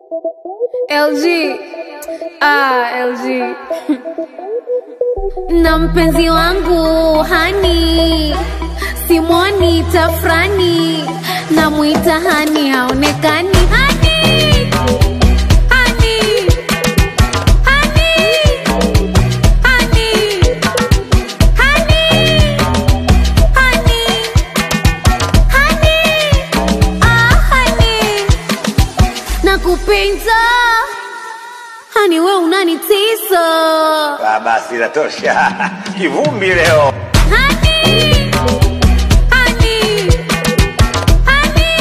LG. Ah, LG. na mpenzi wangu hani simwoni tafrani namwita hani haonekani hani hani hani hani hani hani hani ah hani nakupenda hani we unanitisa Ah, basi inatosha. Kivumbi leo. Honey, honey, honey,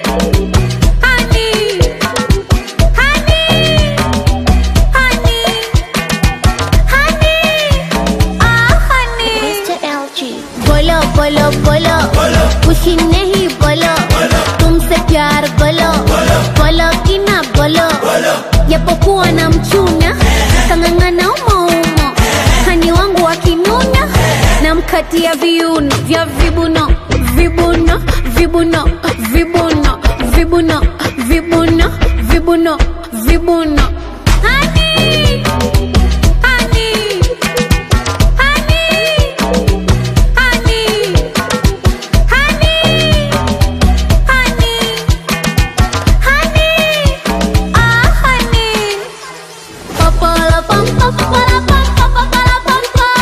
honey, honey, honey, honey, ah honey. Mr. LG. बोलो बोलो बोलो खुशी नहीं बोलो तुमसे प्यार बोलो बोलो कि ना बोलो japokuwa na mchuna kang'ang'ana umoumo hani wangu akinuna namkatia viuno vya vibuno vibuno vibuno vibuno vibuno vibuno vibuno vibuno hani hani hani honey, honey, honey, honey, ah honey. Papala pam pam papala pam pam papala pam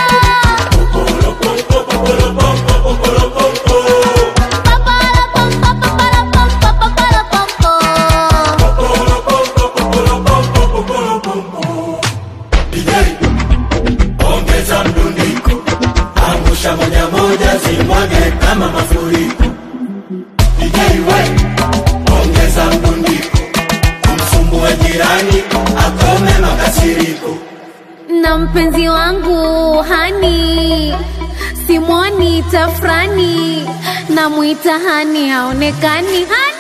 pam. Papala pam pam papala pam pam papala pam pam. ongeza mdundiko, angusha moja moja, zimwage kama mafuriko. DJ we, ongeza mdundiko, kumsumbua jirani, akome makasiriko. na mpenzi wangu hani simwoni tafrani namwita hani haonekani hani